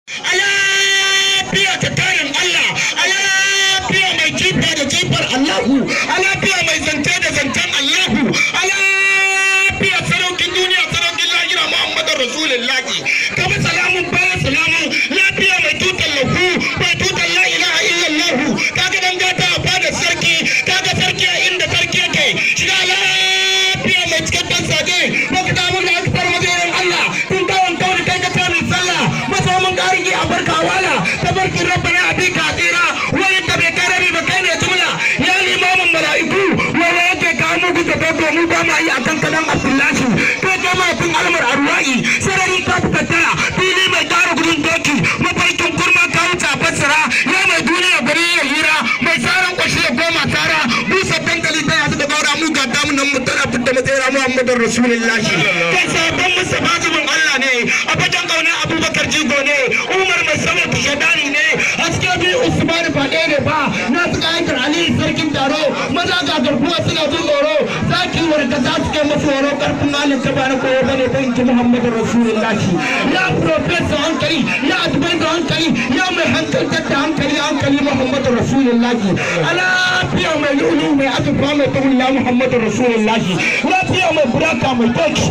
a lafiya ta tarin Allah a lafiya mai jifa da jifar Allahu a lafiya mai zance da zancen Allahu a lafiya saraukin duniya saraukin lahira Muhammadu Rasulullahi kama salamun bayan salamun lafiya mai tutar lahu mai tutar la ilaha illallahu kaga dan gata a fadar sarki kaga sarki a inda sarki yake shiga lafiya mai cikakken sage lokacin abin da aka farma zairin Allah tun kawon kawai kai ka tsamin sallah masa mun garigi a barka wala tabarkin rabbana abika tsira wani da bai kai rabi ba kai ne jumla ya limamin mala'iku wanda yake kawo muku da kai domin ba ma yi akan kadan abdullahi kai kai ma fin almar arwa'i sarari ka fita taya fili mai tara gudun doki mafarkin kurma ka wuce a fassara ya mai duniya gari ya hira mai tsaron kwashi ya goma tara busa dankali ta yasu da gaura mu ga damu nan mu tana fitta matsayira muhammadin rasulullahi kai sabon musa bajibin allah ne a fagen kauna abubakar jigo ne umar mai sama shadani ne haske biyu usman ba ɗaya ne ba na su kayan ali sarkin taro maza ga garkuwa suna jin tsoro zaki warka za su kai masu horo karfin malin ta bani koyo bane ta inji muhammadin rasulullahi ya profesa hankali ya asibai da hankali ya mai hankaltar da hankali hankali muhammadin rasulullahi alafiya mai lulu mai azurfa mai tagulla muhammadin rasulullahi lafiya mai buraka mai doki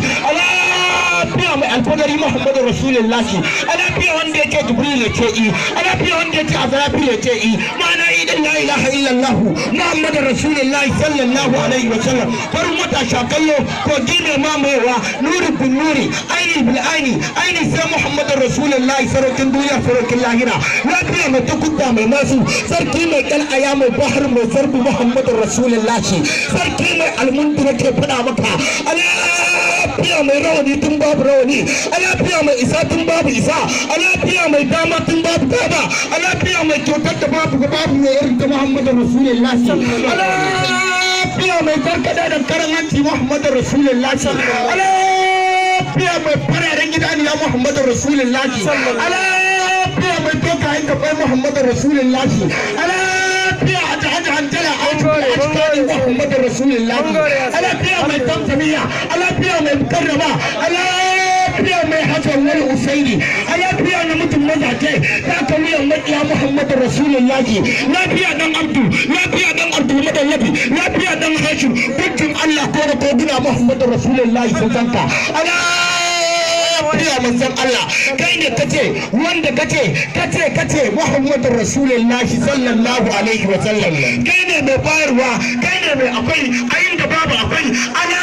alafiya mai alfadari muhammadin rasulullahi alafiya wanda yake jibril ya ce i alafiya wanda yake azrafi ya ce i ma'ana idan la ilaha illallah muhammadin rasulullahi sallallahu alaihi wa sallam farin wata shakallo kogi mai mamayewa nuri bin nuri aini bil aini aini sai muhammadin rasulullahi saraukin duniya saraukin lahira lafiya mai takudda mai masu sarki mai kal'aya mai bahar mai sarbi muhammadin rasulullahi sarki mai almundu nake faɗa maka alafiya mai rawani tun babu rawani alafiya mai isa tun babu isa alafiya mai dama tun babu dama alafiya mai kyautar da babu ga babu mai irin ta muhammadin rasulullahi alafiya mai karkada da karan hanci muhammadin rasulullahi alafiya mai fararen gidaniya muhammadin rasulullahi alafiya mai tokayen gabai muhammadin rasulullahi alafiya a jihar hanjala a cikin muhammadin rasulullahi alafiya mai tamtamiya alafiya mai karrama alafiya mai hasan wani usaini alafiya na mutum mazaje ta kamiyar makiya muhammadin rasulullahi lafiya dan abdu lafiya dan abdul madallabi lafiya dan hashim dukkan allah ko da koguna muhammadin rasulullahi sun zanka lafiya manzon Allah kai ne kace wanda kace kace kace Muhammadu Rasulullahi sallallahu alaihi wa sallam kai ne mai bayarwa kai ne mai akwai ayin da babu akwai ala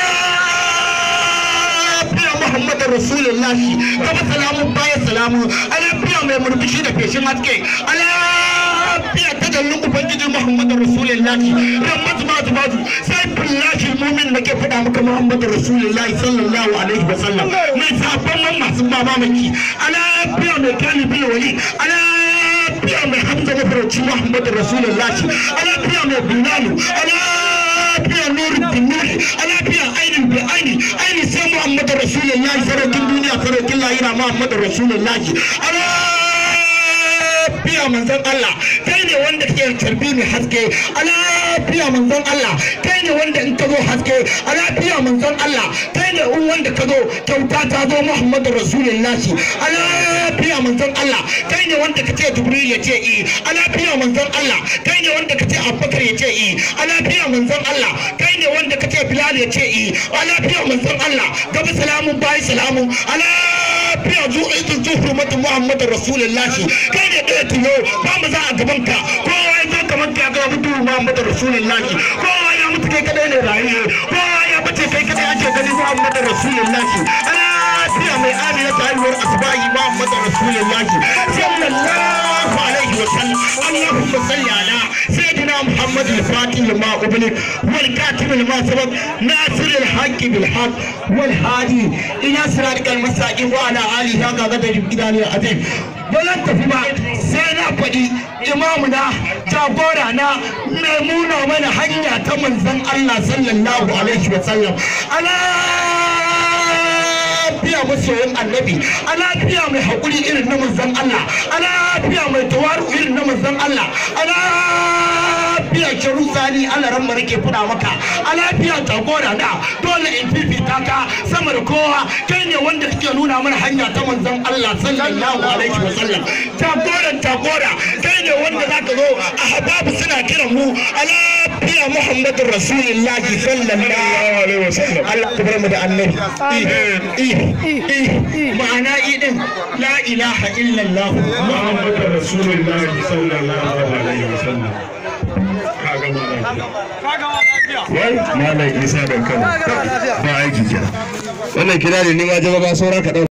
lafiya Muhammadu Rasulullahi kama salamu baya salamu ala lafiya mai murmushi da feshin haske ala lafiya ta dallin ubangiji Muhammadu Rasulullahi ramatu matu matu sai billahi mumin nake faɗa maka Muhammadu Rasulullahi sallallahu alaihi wa sallam mai sabon man masu mamaki ala lafiya mai kalibi wali ala lafiya mai hamza mafarauci Muhammadu Rasulullahi ala lafiya mai bilalu ala lafiya nurin bin nuri ala lafiya ainin bi aini aini sai Muhammadu Rasulullahi saraukin duniya saraukin lahira Muhammadu Rasulullahi ala lafiya manzon Allah kai ne wanda ke tarbi mai haske a lafiya manzon Allah kai ne wanda in ka zo haske a lafiya manzon Allah kai ne in wanda ka zo kyauta ta zo Muhammadu Rasulullahi a lafiya manzon Allah kai ne wanda ka ce Jibril ya ce i a lafiya manzon Allah kai ne wanda ka ce Abubakar ya ce i a lafiya manzon Allah kai ne wanda ka ce Bilal ya ce i a lafiya manzon Allah gaba salamun bayi salamun a lafiya zuwa zuwa mata Muhammadu Rasulullahi kai ne ɗaya tuno ba mu za a gaban ka kowa ya zo kamar ka ga mutu Muhammadu Rasulullahi kowa ya mutu kai kadai ne rayu kowa ya bace kai kadai ake gani Muhammadu Rasulullahi lafiya mai amina ta haihuwar asbahi Muhammadu Rasulullahi sallallahu alaihi wa sallam Allahumma salli ala sayyidina Muhammad al-Fatih lima ublik wal katib lima sabaq nasir al-haqq bil haqq wal hadi ila siratal mustaqim wa ala alihi ga ga da gidani azim ba zan tafi ba sai na faɗi imamuna jagora na mai nuna mana hanya ta manzon Allah sallallahu alaihi wa sallam ala lafiya masoyin annabi a lafiya mai haƙuri irin na manzon Allah a lafiya mai tawaru irin na manzon Allah a lafiya shiru sani Allah ran nake funa maka a lafiya jagora da dole in fifita ka sama da kowa kai ne wanda kake nuna mana hanya ta manzon Allah sallallahu alaihi wa sallam jagoran jagora kai ne wanda zaka zo ahbabu suna kiran mu a lafiya Muhammadur Rasulullahi sallallahu alaihi wa sallam Allah ya bar mu da annabi ma'ana idin la ilaha illallah Muhammadu Rasulullahi sallallahu alaihi wasallam. Kaga Wai Malam Isa da kan ba aiki kenan. Wannan kira ne ni ma jama'a saura ka